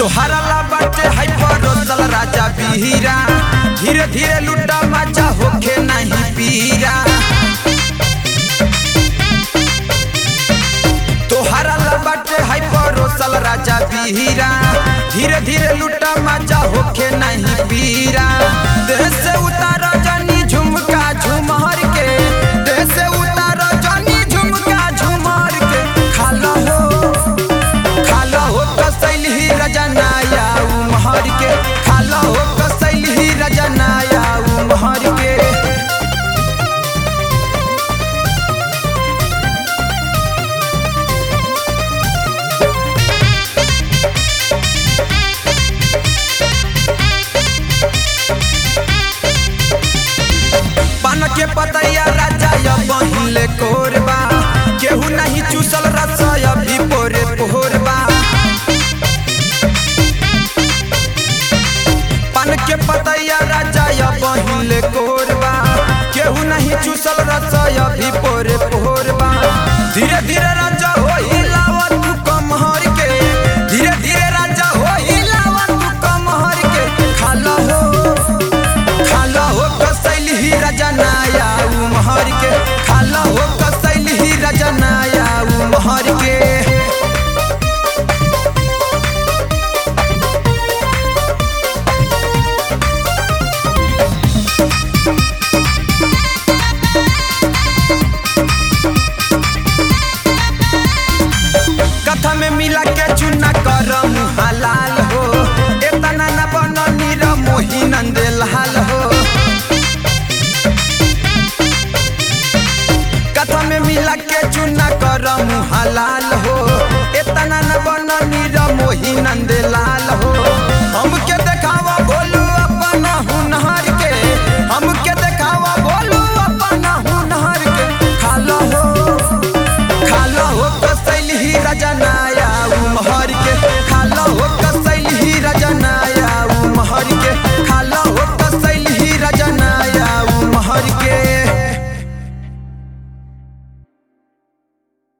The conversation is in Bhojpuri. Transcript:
तोहरा ला बाटे है परोसल राजा बीरा धीरे धीरे लुटा मजा होखे नहीं पीरा तोहरा ला बाटे है परोसल राजा बीरा धीरे धीरे लुटा मजा होखे नहीं पीरा देह से उतार जानी झुमका झुमर के देह से उतार जानी झुमका झुमर के खाला हो खाला हो कसैल ही रजनाया उमहर के खाला हो कसैल ही रजनाया उमहर के पान के पतैया राजा या बहिले कोरबा केहू नहीं चूसल रसया भी पोरे पोरबा पान के पतैया राजा या बहिले कोरबा केहू नहीं चूसल रसया भी पोरे पोरबा धीरे धीरे राजा हो हिलावा तू कमहर के धीरे धीरे राजा हो हिलावा तू कमहर के खाला हो खाला हो कसैल ही रजनाया उमहर के खाला हो कसैल ही रजनाया उमहर के कथा में मिला के चुना कर